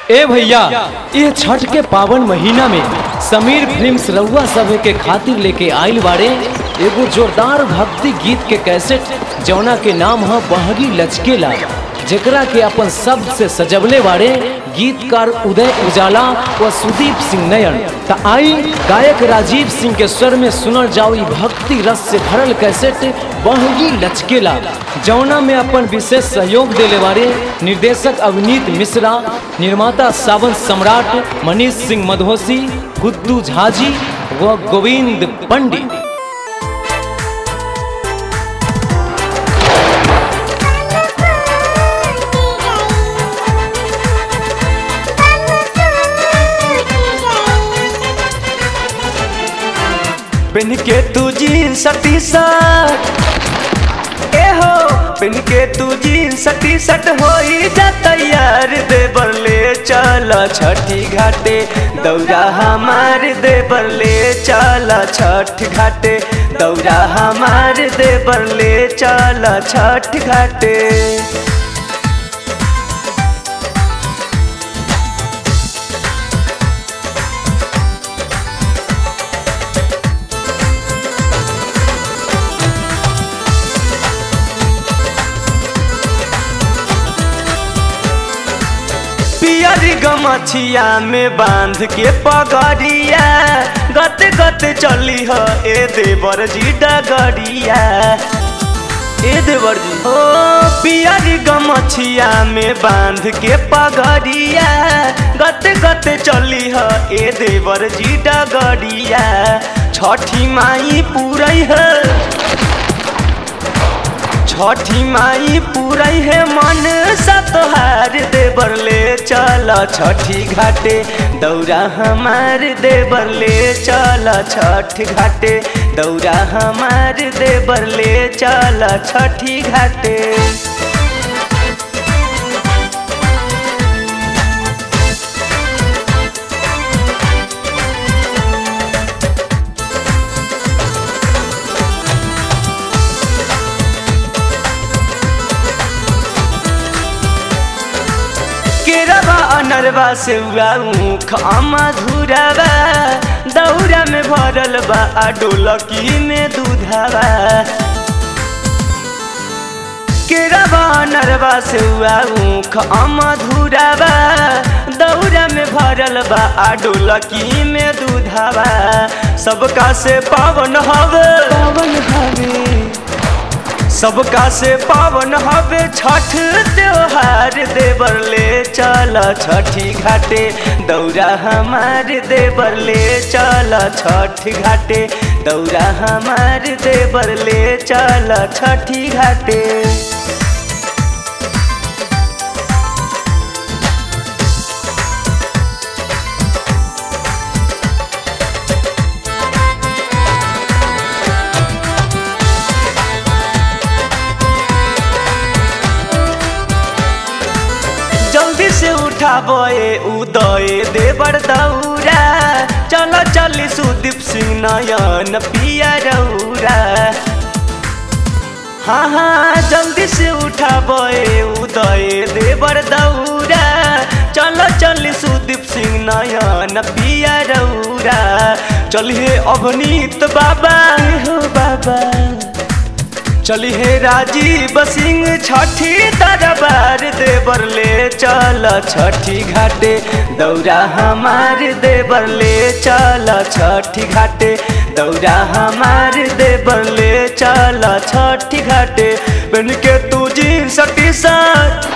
ए भैया ये छठ के पावन महीना में समीर फिल्म्स रउआ सभे के खातिर लेके आइल बाड़े एगो जोरदार भक्ति गीत के कैसेट जौना के नाम है बहगी लचकेला जेकरा के अपन शब्द से सजवले बाड़े गीतकार उदय उजाला व सुदीप सिंह नयन त आई गायक राजीव सिंह के स्वर में सुनल जाओ ई भक्ति रस से भरल कैसेट बहगी लचकेला जौना में अपन विशेष सहयोग देले बारे निर्देशक अवनीत मिश्रा निर्माता सावन सम्राट मनीष सिंह मधोसी गुद्दू झाजी व गोविंद पंडित पेन के तू जीन्स टी शर्ट ए हो पेन के तू जीन्स टी शर्ट होई जा तैयार दे बरले चल छठी घाटे दौरा हमार दे बरले चल छठ घाटे दौरा हमार दे बरले चल छठ घाटे पियरी गमछिया में बांध के पगड़िया गत गत चली ह ए देवर जी डगड़िया ए देवर जी ओ पियरी गमछिया में बांध के पगड़िया गत गत चली ह ए देवर जी डगड़िया छठी माई पूरई है छठी माई पूरई है मन सतोहार देवर ले चल छठी घाटे दौरा हमार देवर ले चल छठ घाटे दौरा हमार देवर ले चल छठी घाटे केरवा अनरवा से ऊख मधुरवा दौरा में भरल बा आ डोलकी में दूधवा केरवा अनरवा से ऊख मधुरवा दौरा में भरल बा आ डोलकी में दूधवा सबका से पावन हवे पावन हवे सबका से पावन हवे छठ त्योहार देवर ले चल छठी घाटे दौरा हमार देवर ले चल छठ घाटे दौरा हमार देवर ले चल छठी घाटे जल्दी से उठाबे उदय देवर दौरा चल चली सुदीप सिंह नयन पिया रौरा हाँ हाँ जल्दी से उठाबे उदय देवर दौरा चल चली सुदीप सिंह नयन पिया रौरा चलिए अवनीत बाबा हो बाबा चली हे राजीव सिंह छठी दरबार देवर ले चल छठी घाटे दौरा हमार देवर ले चल छठी घाटे दौरा हमार देवर ले चल छठी घाटे बन के तू जीन्स टी शर्ट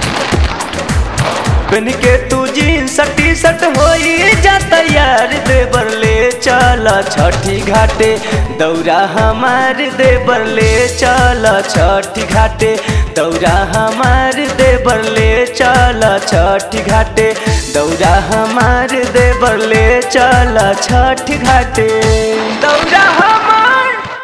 बन के तू जीन्स टी शर्ट होई जा तैयार देवर ले चल छठी घाटे दौरा हमार देवर ले चल छठी घाटे दौरा हमार देवर ले चल छठी घाटे दौरा हमार देवर ले चल छठी घाटे दौरा हम